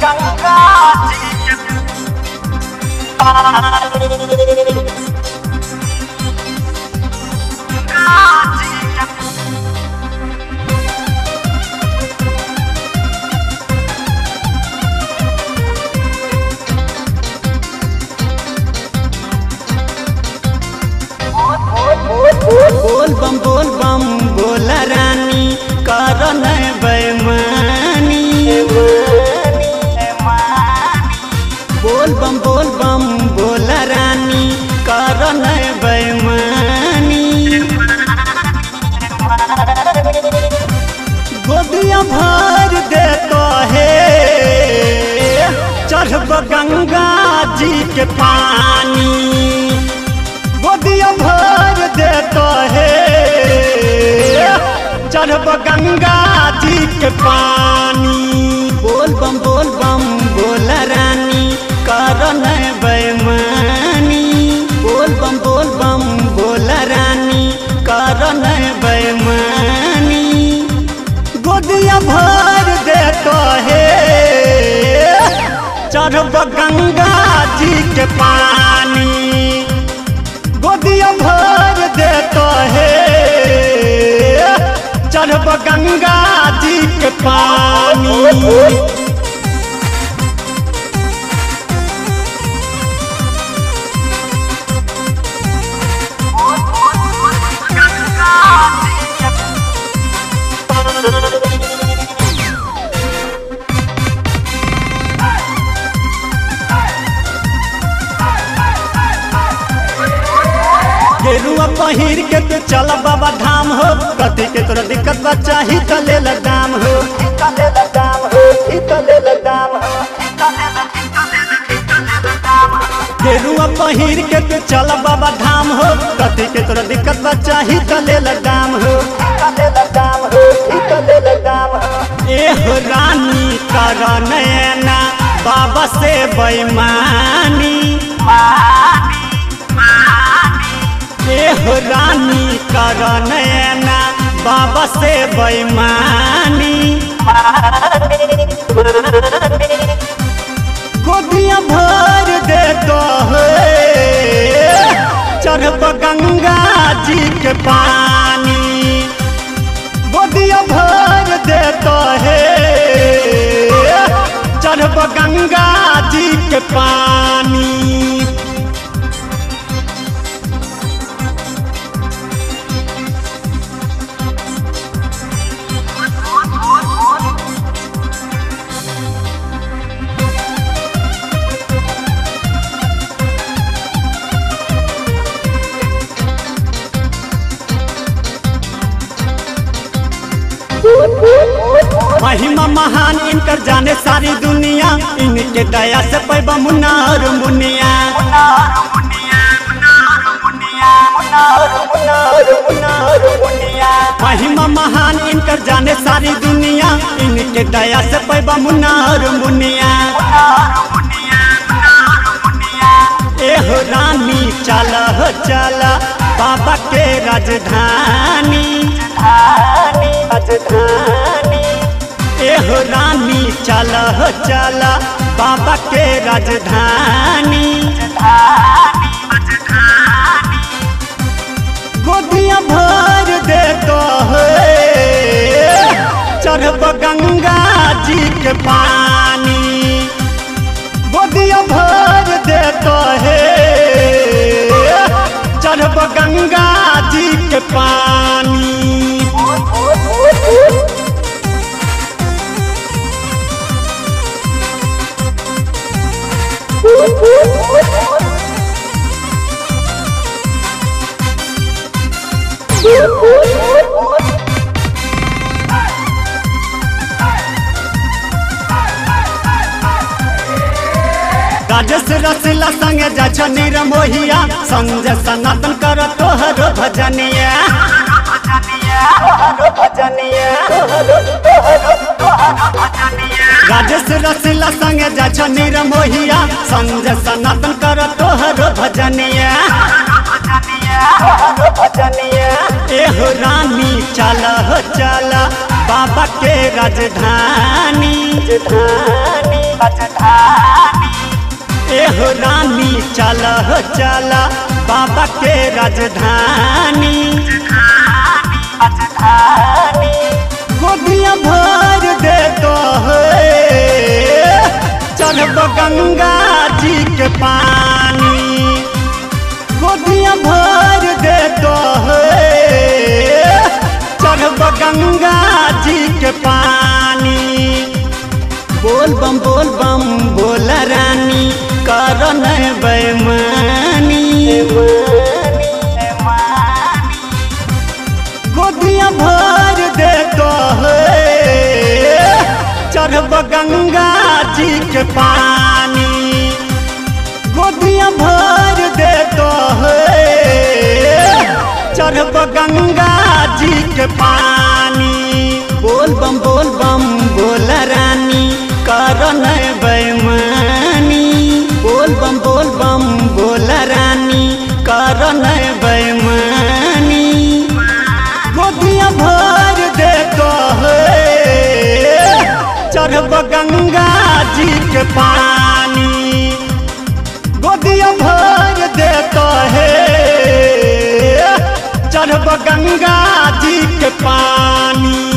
गंगा जी के पानी गंगा जी के बोल बम बोल बम बोल रानी कर बेमानी बोल बम बोल बम बोल रानी कर बेमानी गोदिया भर दे तो है चढ़ब गंगा जी के पानी गोदिया भर दे तो है चढ़ब गंगा जी के पानी बोल बम बोल बम बोल रानी कर बेमानी बोल बम बोल बम बोल रानी कर बेमानी गोदिया भर दे तो है चढ़ब गंगा जी के पानी गोदिया भर दे तो है चढ़ब गंगा जी के पानी गंगा जी के गेरुआ पहिर के तू चल बाबा धाम हो कथी के तोरा दिक्कत बा चाही त ले ल दाम हो इतने लगाम हो इतने लगाम हो इतने इतने लगाम हो गेरुआ पहिर के तू चल बाबा धाम हो कथी के तोरा दिक्कत बा चाही त ले ल दाम हो इतने लगाम हो इतने लगाम हो ए हो रानी कर नैना बाबा से बेईमानी पानी पानी ए हो रानी कर नैना बाबा से बेईमानी गोदिया भर दे तो है चढ़ब गंगा जी के पानी गोदिया भर दे तो है चढ़ब गंगा जी के पानी महिमा महान इनकर जाने सारी दुनिया इनके दया से पैबा मुन्नार मुनिया मुनार मुनिया मुनार मुनिया मुनार मुनार मुनार मुनिया महिमा महान इनकर जाने सारी दुनिया इनके दया से पैबा मुन्नार मुनिया मुनार मुनिया मुनार मुनिया एहो रानी चल हो चल बाबा के राजधानी धानी राजधानी एहो रानी चल हो चल बाबा के राजधानी धानी राजधानी गोदिया भर दे तो है चढ़ब गंगा जी के पानी गोदिया भर दे तो है चढ़ब गंगा जी के पानी राजस रसिला संगे जा छ निरमोहिया संजय सनातन कर तोहर भजनिया भजनिया भजनिया राजस रसिला संगे जा छ निरमोहिया संजय सनातन कर तोहर भजनिया भजनिया एहो रानी चल हो चल बाबा के राजधानी राजधानी राजधानी एहो रानी चल हो चल बाबा के राजधानी राजधानी गोदिया भर दे तो चढ़ब गंगा जी के पानी गोदिया भर दे तो चढ़ब गंगा जी के पानी बोल बम बोल बम बोल रानी कर बैमानी गोदिया भर दे तो चढ़ब गंगा जी के पानी गोदिया भर दे तो चढ़ब गंगा जी के पानी बोल बम बोल बम बोल रानी कर बैमानी बोल बम बोल बम बोल रानी कर बैमानी गोदिया भर दे तो चढ़ब गंगा जी के पानी गोदिया भर दे तो है चढ़ब गंगा जी के पानी